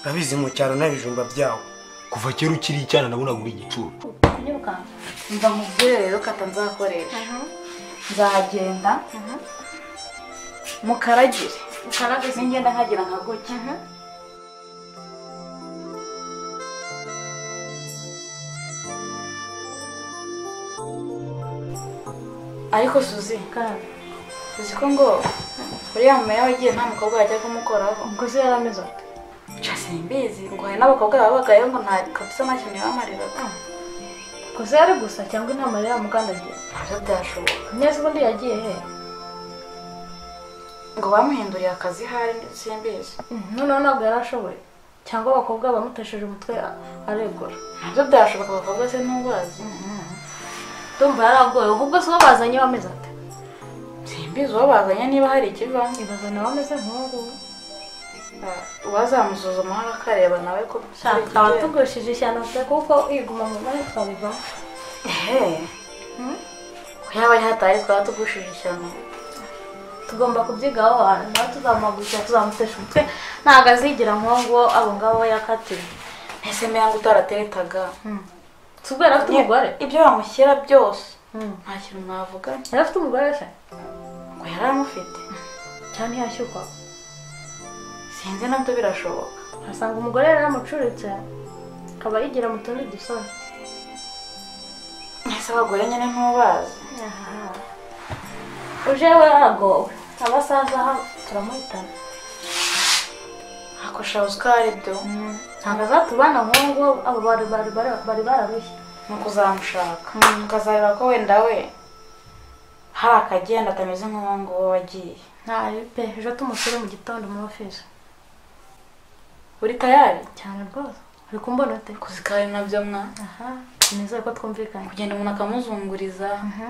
abizi mu cyaro n'ibijumba byawo kuva kera ukiri icyana nabonaga uri igicuro nyibuka mva nkubwire rero ko atanzakoresha nzagenda mukaragire ningenda nkagira nka gutya ariko suzi kandi uzi ko ngo uriya mama yawe agiye nta mukobwa yajya kumukoraho ubwo se yari ameze ate guca simbizi ngo hari n'abakobwa babagayeho ngo nta kabisa nta kintu yabamariraga ubwo se yari gusa cyangwa inama yari yamukandagiye ntabyo byashoboka neza ubundi yagiye he ngo bamuhinduriye akazi hari simbizi noneho ntabwo yari ashoboye cyangwa abakobwa bamutesheje umutwe aregura ntabyo byashoboka abakobwa se ntubazi ndumva yari agoye ahubwo se uwo bazanye we ameze ate simbizi uwo bazanye niba hari ikiva ibaza nawe ameze nk'uwo nguwo Ah, uwazamusuzuma hano akareba nawe ko shaka abatugushije ishyano pe kuko iguma mu mwanya twabivamo ehe yaba ari hatari twaba tugushije ishyano tugomba kubyigaho ahantu nawe tuzamugukira tuzamutesha umutwe ntabwo azigira nk'uwo nguwo abo ngabo yakatiwe ese mbe ngo utarateretaga si ubwo yari afite umugore ibyo bamushyira byose Hmm. nta kintu navuga yari afite umugore se ngo yari amufite cyane ntiyashyukwa sinzi nabyo birashoboka asanga umugore yari yamucuritse akaba yigira mu tundi dusoni ese abagore nyine ntubazi uje we agowe abasaza aha turamuhitana akoshabuze ko ari byo ntabwo azatubana nk'uwo nguwo abo bari bari- bari- bari bararushye ni ukuzamushaka ukazareba ko wenda we hari akagenda atameze nk'uwo nguwo wagiye ntayo pe ejo tumusure mu gitondo muri ofisi uri tayari cyane rwose uri kumbona ute kuzikari nabyo mwa aha nizere ko twumvikanye kugenda umuntu akamuzunguriza Mhm.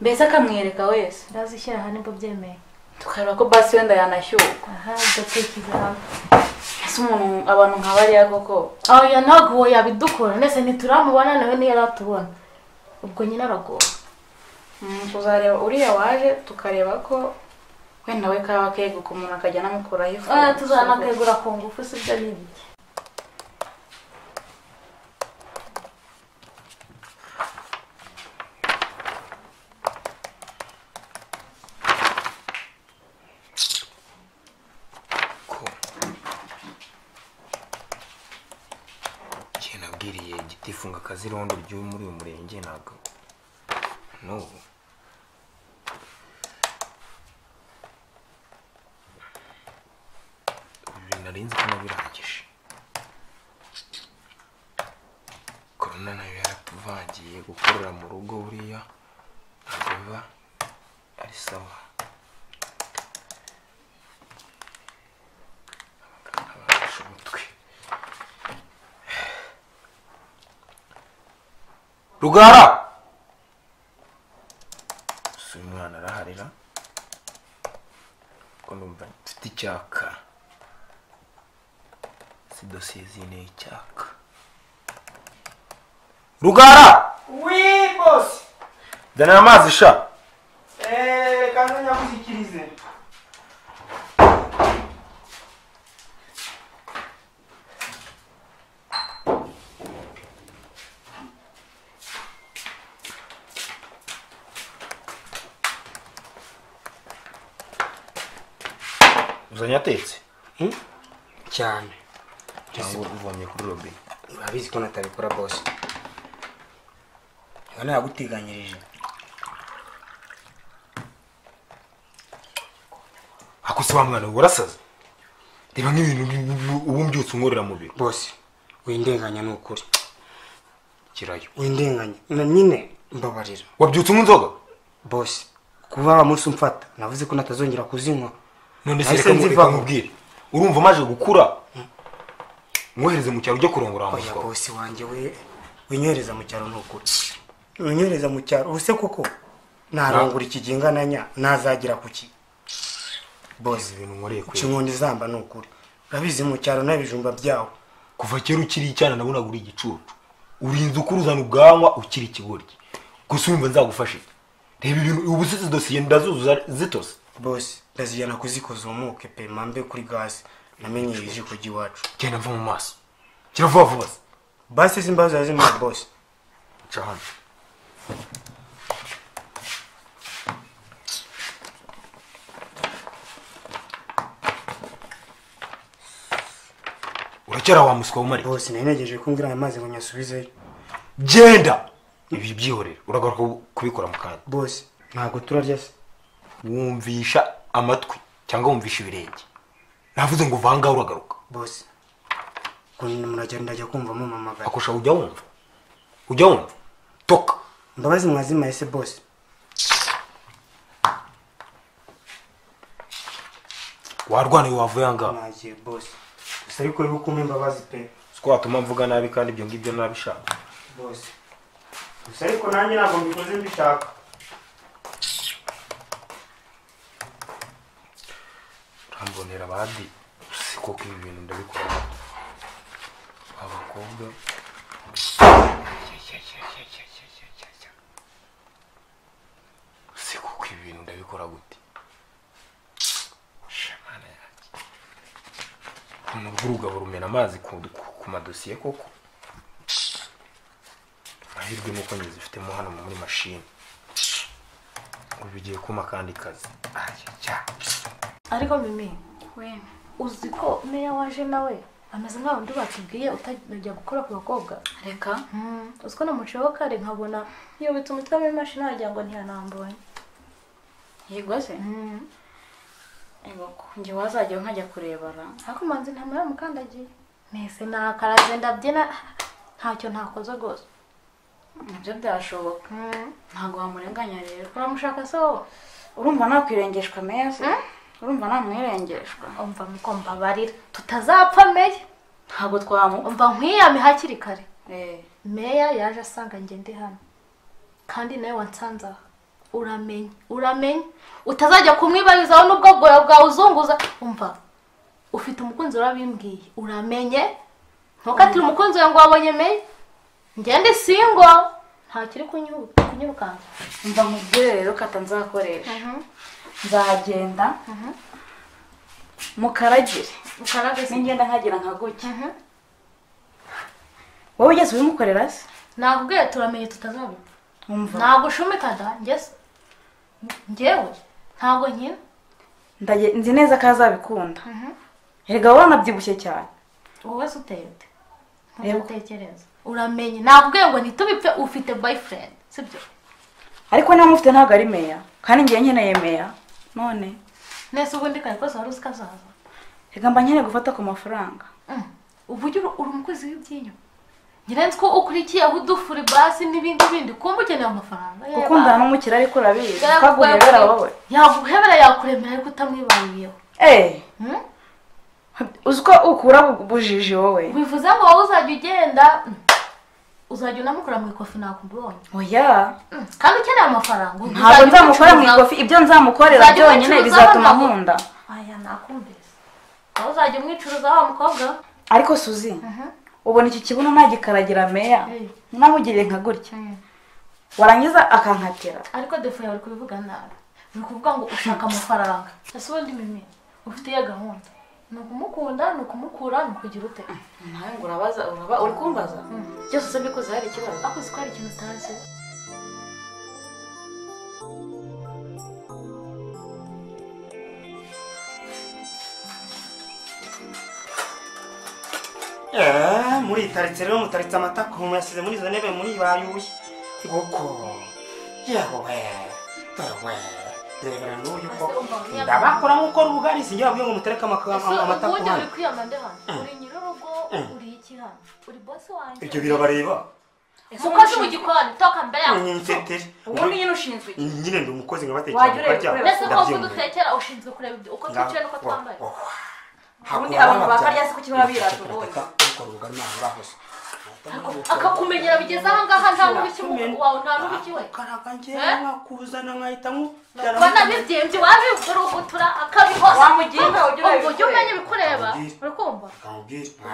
mbese akamwereka wese ndazishyira aha nibwo byemeye tukareba ko basi wenda yanashyuka aha ugatekereza hamwe ese umuntu abantu nka bariya koko oya ntabwo uwo yabidukura ndetse ntituramubona nawe niyo atubona ubwo nyine aragowe Mm, tuzareba uriya waje tukareba ko wenda we kaba keguka umuntu akajya anamukuraho ifu oya tuzanakegura ku ngufu si byo ni ibiki ko igihe nabwiriye igitifunga akazirondo ry'uwo muri uyu murenge ntabwo n'ubu ibi narinzi ko nabirangije korona nayo yaratuvangiye gukorera mu rugo buriya ntabwo biba ari sawa abafashe umutwe rugara si uyu mwana araharira ko numva mfite icyaka si dosiye zineye icyaka rugara wi bosi danira amazi sha reka ntanyagushyikirize uzanye atetse cyane cyangwa uvomye kuri robine urabizi ko natabikora bose ntabwo naguteganyirije akose wa mwana we urasaze reba nk'ibintu ubu- ubu mbyutse unkorera mu biro bose windenganya ni ukuri kirayo windenganya na nyine mbabarira wabyutse unywa inzoga bose kuba wa munsi umfata navuze ko natazongera kuzinywa none se Nahise reka nziva. nziva nkubwire urumva maje gukura mwohereze mu cyaro ujye kurongora wa oya mutwa we. bose wanjye we winyohereza mu cyaro ni ukuri unyohereza mu cyaro ubuse kuko narangura iki gihe ingana nya nazagira ku ki Boze, ibintu nkoreye uca kwe inkundi zamba ni ukuri urabizi mu cyaro n'ibijumba byawo kuva kera ukiri icyana nabonaga uri igicucu urinze ukuri uzana ubwanwa ukiri ikigoryi gusa wumva nzagufasha iki? reba ibintu ubu si dosiye ndazuzuza zitose bose ndazijyana kuzikoza umuke pe mambe kuri gaze namenye ibije kujya iwacu genda mva mu maso gira vuba vuba se basi simbazo yazina bosi nca hano urakera wa muswa wumare bosi nanegeje kumbwira aya mazi ngo nyasubizeyo genda ibi byihorere uragaruka kubikora mu kanya bosi ntabwo turarya se wumvisha amatwi cyangwa wumvisha ibirenge navuze ngo vanga uragaruka bosi kuntu muragenda ndajya kumva mumamagara akurusha ujya wumva ujya wumva toka imbabazi mwazimaye se bosi warwana iyo wavuye ahangaha mwagiye bosi gusa ariko rero ukumva imbabazi pe siko watuma mvuga nabi kandi ibyo ngibyo nabishaka bosi gusa ariko nanjye ntabwo mbikoze mbishaka urambonera abandi si koko ibi bintu ndabikora abakobwa si koko ibi bintu ndabikora gute shamana yanjye ukuntu bw'urugabo rumena amazi ku, ku, ku madosiye koko amahirwe nuko nyizifitemo hano muri mashini ngo bigiye kuma akandi kazi ayaya ariko mimi wenda uzi ko n'iyo waje nawe ameze nk'aho undi batubwiye utajya gukora ku bakobwa reka uzi ko namuciyeho kare nkabona yubitse umutwe mu imashini wagira ngo ntiyanambonye yego se yego njye wazajya nkajya kurebara ariko manzi nta mwanya mukandagiye mwese nakaraze ndabyina ntacyo ntakoze rwose nabyo byashoboka ntabwo wamurenganya rero uramushaka se wowe urumva nakwirengeshwa meza urumva namwirengeshwa umva ko mbabarira tutazapfa meya ntabwo twamu umva nkwiyame hakiri kare Eh, meya yaje asanga njye ndi hano kandi nawe wansanze aha uramenye uramenye utazajya kumwibarizaho n'ubwo bwoya bwawe uzunguza umva ufite umukunzi warabimbwiye uramenye ntukatire umukunzi wawe ngo wabonye meya ngende singo ntakiri kunyu- kunyirukanka mva mubwire rero kata nzakoresha nzagenda mukaragire mukarage se ningenda nkagira nka gutya wowe ugeze ubimukorera se nakubwiye turamenye tutazabipfa umva ntabwo ushumika da ngeze ngewe ntabwo nkina Ndage- nzi neza ko azabikunda erega wanabyibushye cyane wowe se uteye ute Yego. ntutekereza uramenye nakubwiye ngo ntitubipfe ufite boyfriend sibyo ariko niba mufite ntabwo ari meya kandi ngewe nkeneye meya none nese ubundi kare kose wari uzi ko azaza reka mba nkeneye gufata ku mafaranga Mm. ubu ujya uri umukozi w'ibyinyo nyirenze ko ukurikiyeho udufuri basi n'ibindi bindi kumva ukeneye amafaranga Yeba. gukundana n'umukire ariko urabizi Yeba, ukaguhebera wowe yaguhebera yakuremera ariko utamwibariyeho eee Mm? uzi ko ukura bu- bujiji wowe bivuze ngo wowe uzajya ugenda mm, uzajya unamukora mu ikofi nakubonye oya Mm. kandi ukeneye amafaranga ntabwo uzajya nzamukora mu umucuruza- ikofi ibyo nzamukorera Uzajya byonyine umucuruza bizatuma hano? nkunda aya nakumvise aho uzajya umwicuruza wa mukobwa ariko suzi ubona iki kibuno nagikaragira meya Mm. namugiriye nka gutya warangiza akankatira ariko defo yawe uri kubivuga nabi uri kuvuga ngo ushaka amafaranga ese ubundi mimi ufite iyo gahunda ni ukumukunda ni ukumukura ni ukugira ute nawe ngo urabaza uraba uri kumbaza byose usabye ko hari ikibazo ako ko hari ikintu utazi muritaritse rero mutaritse amata ku muntu yasize muri izo ntebe muri bayuye nguko yewe dore we rebera n'uyu ko ndabakora nk'uko rugari sinjya babwiye ngo mutereke amaka- ese amata ku ubundi uri hano kwiyama nde hano uri nyir'urugo uri iki hano uri bosi wanjye ibyo birabareba umukozi mu gikoni toka mbere yawe nyiseteri ubundi nyine ushinzwe iki? nyine ndi umukozi Wajya ureba nkabatekera mukarya kureba. mbese ko wowe dutekera ushinzwe kureba ibyo- uko twicaye n'uko twambaye Ubundi abantu bakarya se kuki baba birata ubundi? Ako- akakumenyera bigeze ahangaha nta n'ubiki mu- wawe nta n'ubiki we karaga Eh? ngewe nakuzana nkahita ubona bibyimbye wabivurugutura akabihora Wamugira inama ujye ureba Ubwo ujye umenya ibikureba Wamugira. uri kumva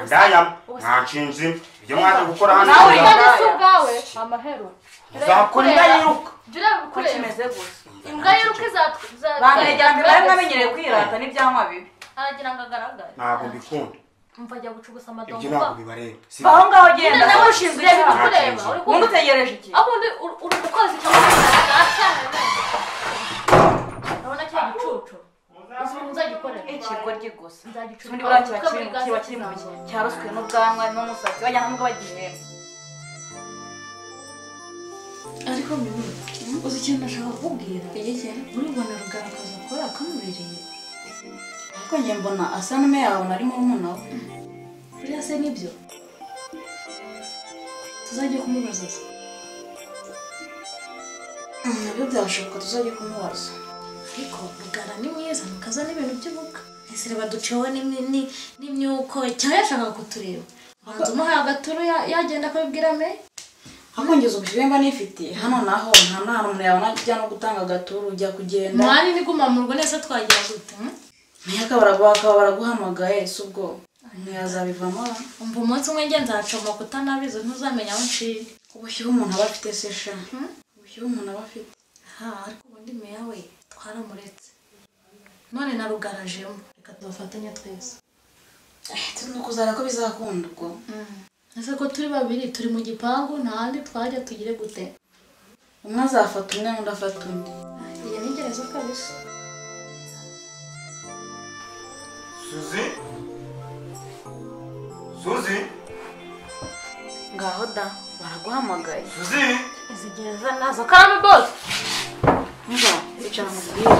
ndayama mwanshinze ibyo mwaje gukora hano nawe ujya urya uraya. si ubwawe amahero Uzakora imbwa yiruka. jya ureba uko ibikureba kimeze gusa imbwa yiruka izatwe bantu ya mbere bari bamenyereye kwirata n'ibyanywa bibi aragira ngo agaragare ntabwo mbikunda umva ajya gucugusa amadongo ibyo ntabwo bibareba si aho ngaho nyine genda nawe ushinzwe icyaha uri kureba uri wumva kumva utegereje iki aho undi uri- uri gukoza icyo cyaha urabona cya gicucu uzagikorera ikigoryi gusa nzagicucu ubundi buriya kiba kiri kiba kiri mu gihe cyaroswe n'ubwanwa n'umusatsi bajya hamwe bagiye ariko mbibona uzi ikintu ndashaka kukubwira muri mbona rugaragaza akora kamubereye ariko njye mbona asa n'ume yawe nari murumuna we buriya se nibyo tuzajya kumubaza se Mm, nabyo byashoboka tuzajya kumubaza ariko rugara ni mwiza ntukazane ibintu by'ubuka ese reba ducewe n'imyuko ni, ni n'imyuko cyangwa yashaka kutureba banza umuhaye agaturu ya- yagenda akabibwira me ariko ngeze ubushyuhe mba nifitiye hano naho nta nta hantu umuntu yabona ajya no gutanga agaturu ujya kugenda mwari niguma mu rugo neza twagira gute hmm? ntiyaka baraguha akaba baraguhamagaye si ubwo ntiyazabivamo umva umunsi umwe nge nzacomoka utanabizi ntuzamenya aho nshiye ubushyuhe umuntu aba afite se sha ubushyuhe umuntu aba afite ha ariko ubundi meya we twaramuretse none narugarajemo reka tubafatanye twese turi no kuzara ko bizakunda ubwo ese ko turi babiri turi mu gipangu nta handi twajya tugire gute umwe azafata umwe undi afata undi iyo ni gereza kabisa suzi suzi ngaho da baraguhamagaye suzi izi gereza nazo karame bose nza icara mubwire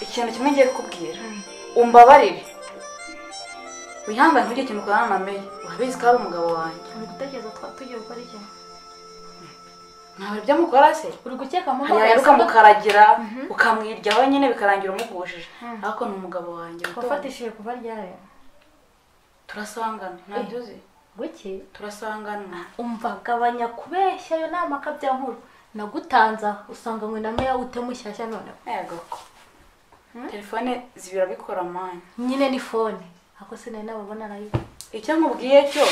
ikintu kimwe ngiye kukubwira umbabarire wihangane ntugire ikintu ukorana na meya urabizi ko ari umugabo wanjye uri gutekereza twa- tugiye gukora iki ntabwo ibyo mukora se uri gukeka mu yayaruka ukamukaragira ukamwirya wenyine bikarangira umugujije ariko ni umugabo wanjye muto. wafatishije kuva ryayo turasangana ntabyo uzi guki turasangana umva gabanya kubeshya ayo ni amakabya nkuru nagutanza usanga mwina meya ute mushyashya noneho yagako telefone zibira bikora mani nyine ni fone ako sinari nababona nayo icyo nkubwiye cyo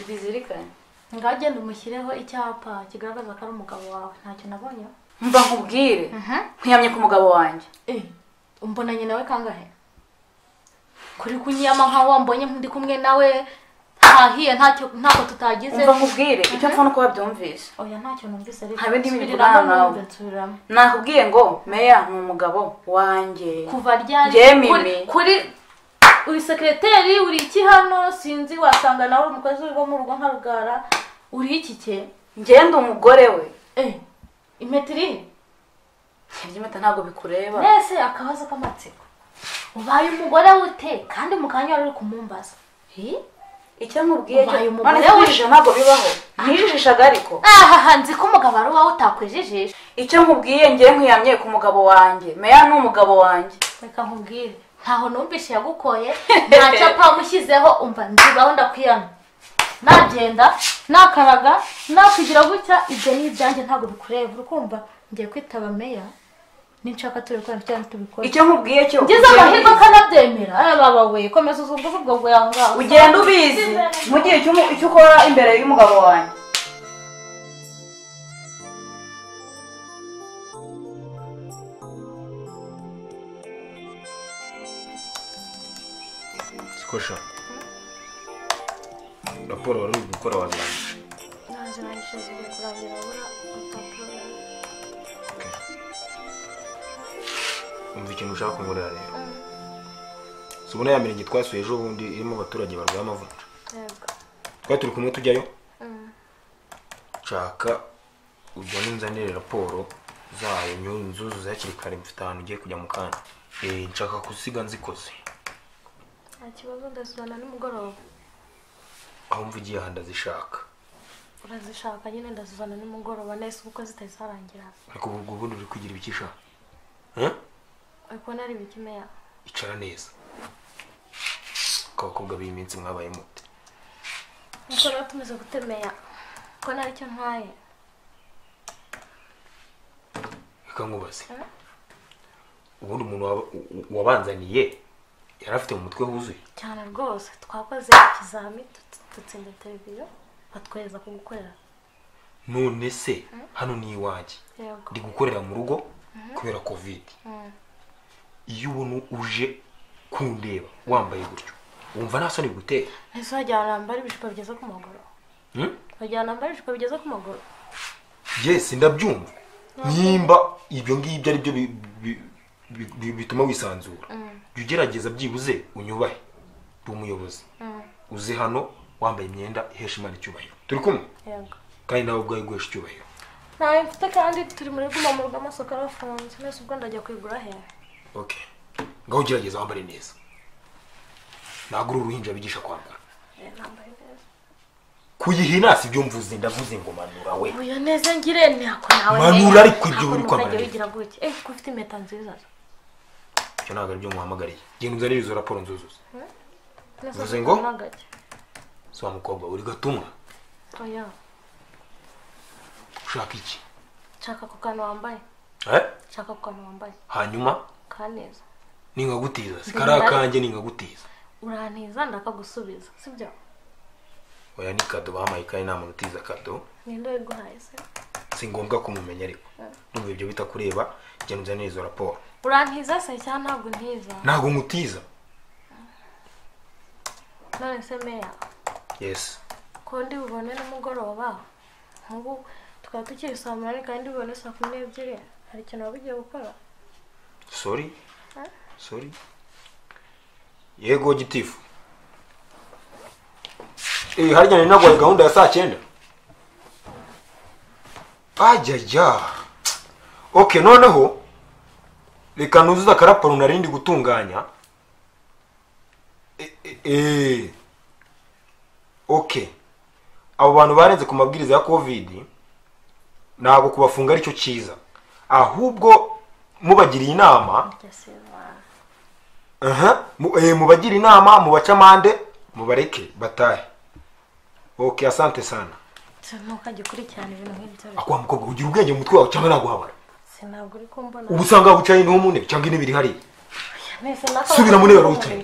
bizirikane ngaho genda umushyireho icyapa kigaragaza ko ari umugabo wawe ntacyo nabonye mba nkubwire nkwiyamye ku mugabo wanjye umbonanye nawe kangahe kuri kunyiyama nkaho wambonye ndi kumwe nawe ntahiye ntacyo ntako tutagize mba nkubwire icyo mpfana uko wabyumvise oya ntacyo numvise Nta bindi bintu Nsubiramo, urana nawe. nsubiramo. nakubwiye ngo meya ni umugabo wanjye kuva ryari Njye Mimi. kuri- kuri uri sekireteri uri iki hano sinzi wasanga nawe uri umukozi wo mu rugo nka rugara uri iki cye ngenda umugore we eh imetiri iby'imata ntabwo bikureba mbese akabazo k'amatsiko ubaye umugore wute kandi mu kanya wari uri kumumbaza hi icyo nkubwiye cyo Ubaye umugore none we. kwijijisha ntabwo bibaho nijijishaga ariko aha nzi ko umugabo ari uwawe utakwijijisha icyo nkubwiye ngewe nkwiyamye ku mugabo wanjye meya ni umugabo wanjye reka nkubwire ntaho numvishe yagukoye nta cyapa wamushyizeho umva nzibaho ndakwiyana nagenda nakaraga nakwigira gutya ibyo ni ibyanjye ntabwo bikureba uri kumva ngiye kwitaba meya ninshaka tubikora cyangwa tubikora icyo nkubwiye cyo ngize ugenda amahirwe akanabyemera aya baba we komeza uzumve ubwo bwo yaho ngaho ubizi. ugenda ubizi mu gihe cy'umu- icyo ukora imbere y'umugabo wanjye sikosha raporo wari uri gukora wazirangije ntazi nangije zigiye kurangira abura urupapuro umva ikintu ushaka kunkorera rero si ubona ya mirenge twasuye ejo bundi irimo abaturage barwaye amavunja yego twari turi kumwe tujyayo nshaka ujyane unzanire raporo zayo nyu- nzuzuze hakiri kare mfite ahantu ugiye kujya mu kanya Eh, nshaka kusiga nzikoze nta kibazo ndazibana nimugoroba aho mva ugiye ahandi azishaka urazishaka nyine ndazibana nimugoroba nahise ubukwe zitari zarangira ariko ubu ubwo ubundi uri kugira ibikisha uri kubona ari ibikimeya icara neza abakobwa b'iyi minsi mwabaye mute nkuko rero tumeze gutemeya ko nari cyo ntwaye reka nkubaze Eh? ubundi umuntu waba- u- u- wabanzaniye yari afite mu mutwe wuzuye cyane rwose twakoze ikizami dut- dutsinda televiziyo batwohereza ku gukorera none se hano ni iwanjye yego ndi gukorera mu rugo kubera kovide iyo ubona uje kundeba wambaye gutyo wumva nta soni bigutera ese wajyana nambara ibishuko bigeze ku maguru Hmm? wajyana nambara ibishuko bigeze ku maguru yes ndabyumva nimba ibyo ngibyo ari byo bi- bi- bi- bi- bituma wisanzura jya ugerageza byibuze unyubahe uri umuyobozi uze hano wambaye imyenda ihesha imana icyubahiro turi kumwe yego kandi nawe ubwawe guhesha icyubahiro ntayo mfite kandi turi muri guma mu rugo amasoko arafunze mwese ubwo ndajya kwigura he ok ngaho ugerageza wambare neza ntabwo uri uruhinja bigisha kwambara nambaye neza kuyihina si byo mvuze ndavuze ngo manura we uyu neza ngire ntako nawe Manura ariko ibyo uri kwambara kwambara birihe? wigira gutya eh ko ufite impeta nziza ibyo ntabwo ari byo muhamagariye genda uzanire izo raporo nzuzuza Mwese Uvuze ngo? nagake. si wa mukobwa uri gatumwa oya ushaka iki nshaka ku kantu wambaye eh? nshaka ku kantu wambaye hanyuma kaneza ninkagutiza sikariya kanjye ninkagutiza urantiza ndakagusubiza sibyo oya ni kado bahaye kandi nta muntu utiza kado ninde wiguhaye se si ngombwa kumumenya ariko numva ibyo bitakureba genda uzanire izo raporo urantiza se cyangwa ntabwo ntiza ntabwo nkutiza none se meya yes ko ndi bubone nimugoroba nk'ubu tukaba tukiri saa munani kandi bubone saa kumi n'ebyiri hari ikintu waba ugiye gukora sorry sorry yego gitifu eh harya nari nagwaye gahunda ya saa cyenda ajajya okay noneho reka nuzuze akaraporo nari ndi gutunganya Eh, eh, eh. okay abo bantu barenze ku mabwiriza ya covid ntabwo kubafunga aricyo cyiza ahubwo mubagiriye inama aha mu- eh, mubagira inama mubace amande mubareke batahe ok asante sana ntukajya ukurikirana ibintu nk'ibyo akwa mukobwa ugira ubwenge mu mutwe wawe cyangwa naguhabara sinabwo uri kumbona ubu usanga wicaye no mu ntebe cyangwa intebe iri hariya nese Subira mu ntebe wari wicaye.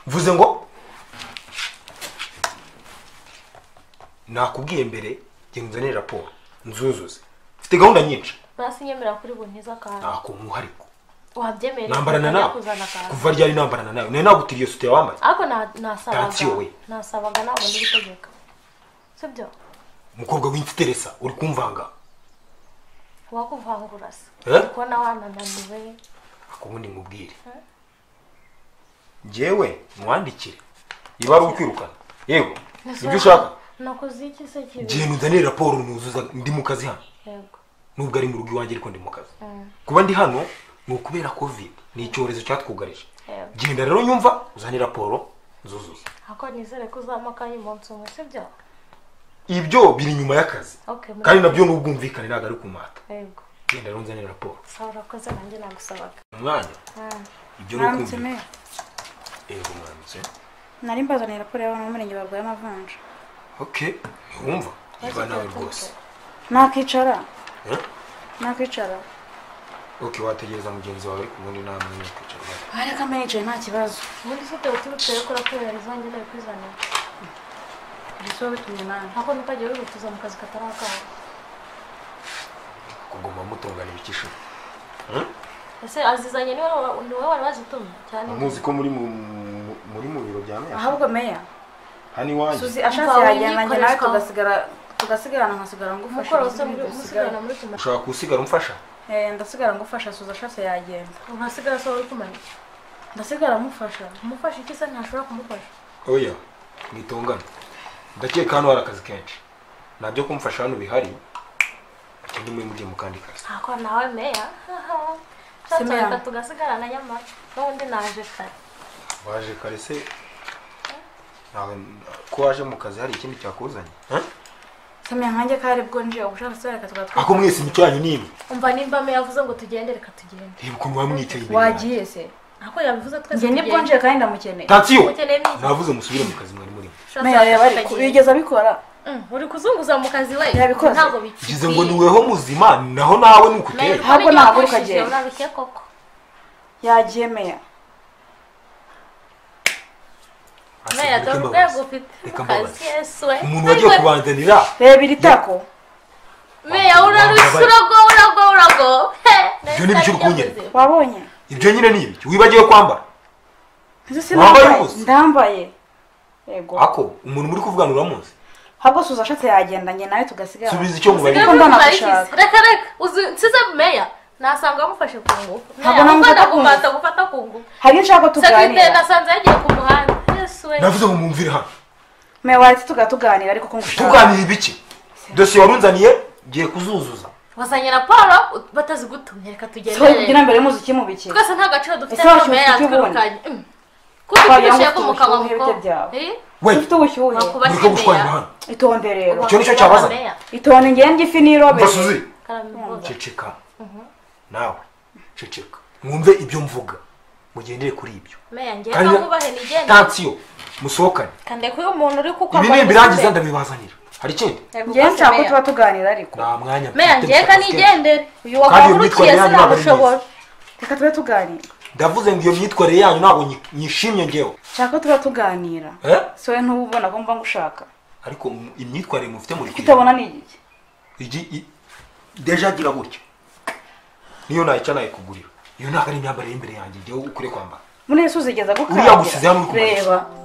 mvuze ngo nakubwiye mbere genda uzanire raporo nzuzuze mfite gahunda nyinshi basi nyemera kuri buntiza akantu ntako mwuhariko wabyemerera nambarana ukajya nawe kuzana akantu kuva ryari nambarana nawe nari nagutiriye iyo sutiya wambaye ariko na- Tansiyo nasabaga we. nasabaga ntabwo ndi gutegeka sibyo umukobwa w'imfiteresa uri kumvanga wakuvangura se Eh? uri kubona wanananiwe ubundi nkubwire njyewe mwandikire niba ari ukwirukana yego ibyo ushaka nakoze iki se kibi genda uzanire raporo nuzuza ndi mu kazi hano yego nubwo ari mu rugo iwanjye ariko ndi mu kazi kuba ndi hano ni ukubera covid ni icyorezo cyatwugarije Yego. genda rero nyumva uzane raporo nzuzuza ako nizere ko uzaba akanya umunsi umwe sibyo ibyo biri inyuma y'akazi Okay, muri- kandi nabyo n'ubwumvikane ntabwo ari kumata yego genda rero nzanire raporo sawa urakoze nanjye nagusabaga umwanya ibyo ni Mwaramutse ukumvikana meya yego mwaramutse nari mbazaniye raporo y'abantu b'umurenge barwaye amavunja okay ntiwumva niba nawe rwose nakwicara Eh? nakwicara ok wategereza mugenzi wawe ubundi nta mwanya wo kwicara uhari. ariko mba nicaye nta kibazo ubundi ufite uturutse yo kora kubera izanjye nawe kwizanira ndetse wowe bitumye nawe ako ntukajya wihutuza mu kazi katari akawe kuguma mutungana ibikisho ese azizanye ni wowe ni wowe wari wazitumye cyane muzi ko muri mu muri mu biro bya meya ahubwo meya hano iwanjye suzi ashatse Mva yagenda njye nawe wikoreshwa. tugasigara tugasigarana nkasigara ngufasha umukoro wose Suzi muri ugasigara. umusigarana muri tuma ushaka gusigara umfasha Eh, ndasigara ngufasha suzi ashatse yagenda ntasigara se wari kumanika ndasigara mufasha umufasha iki se ntashobora kumufasha oya mwitongane ndakeka hano hari akazi kenshi nta byo kumfasha hano bihari ikindi muri mugiye mu kandi kazi ako nawe meya Se meya. cyatuka tugasigarana nyamara n'ubundi naje kare waje kare se nawe ko waje mu kazi hari ikindi cyakuzanye Eh? samya nkanjye kare bwo nje ubushatse reka tugatwara ako mwese imicyanyu n'imwe umva nimba meya avuze ngo tugende reka tugende reba ukuntu wamwicaye imbere yanjye. wagiye se ako yabivuze twese njye nibwo nje kandi ndamukeneye tansiyo Mukeneye niki? navuze musubire mu kazi mwari murimo meya yaba ari yigeze abikora Mm, uri kuzunguza mu kazi we Yabikoze. ntabwo bikwiye. ngize ngo niweho muzima naho nawe ni uko Meya, uteye uri Ahubwo kubona ntabwo ibyo ukagenda. wakoresheje, unarushye koko yagiye meya meya dore urwego ufite Reka mu mbabaze. kazi yesu we umuntu wagiye kubanzanira reba iri tako meya urarushye Mbabaze. urago urago urago He, Ibyo ni nahise iby'urwunge. njya mu nzira. wabonye ibyo nyine ni ibiki wibagiwe kwambara Nzi Wambaye sinambaye ubusa? ndambaye yego ako umuntu muri kuvugana uramuzi ahubwo suza ashatse yagenda nawe tugasigara subiza icyo mubarira Usigaye- Kuko ndanagushaka. reka reka uzi nsize meya nasanga amufashe ku ngufu Ntabwo namufata ku ngufu. gufata gufata ku ngufu hari icyo nshaka ko sekirite tuganira nasanze yagiye ku muhanda yesu we navuze ngo mwumvire hano meya waretse tugatuganira ariko ko ngushaka tuganira ibiki dosiye warunzaniye ngiye kuzuzuza wazanye raporo ut- batazigutumye reka sohoye kugira tugendere mbere y'umuziki mu bike twese nta gaciro dufite Ese wacu meya ufite ubundi? yatwirukanye Mm. kuko Twagira ngo twishyuye ku ufite mukaba ubushyuhe muko bite byawe. we ufite ubushyuhe Wakuba- mureke gushwanira hano itonde rero Icyo nicyo cyabaza. itonde ngende ifi n'irobere umva suzi ceceka nawe ceceka mwumve ibyo mvuga mugendere kuri ibyo meya ngiye Kandi- kamwubahe nigende tansiyo musohokane kande ko uyu muntu uri kuko ibi nimbirangiza ndabibazanira hari ikindi ngende nshaka ko tuba tuganira ariko nta mwanya meya mfite ngiye gusa dufite. kanigendere uyu Kandi iyo myitwarire wakangurukiye yanyu ntabwo ari sinamushobora reka tube tuganira ndavuze ngo iyo myitwarire yanyu ntabwo nyi- nyishimye ngewe nshaka ko tuba tuganira Eh? sowe ntububona ko mba ngushaka ariko mu- imyitwarire mufite muri kutabona ni igiki deja agira gutya niyo nayica nayikugurira iyo ntabwo ari imyambarire y'imbere yanjye ngewe ukure kwambara muri yesu zigeza Uriya gusize hano uri kumanika. reba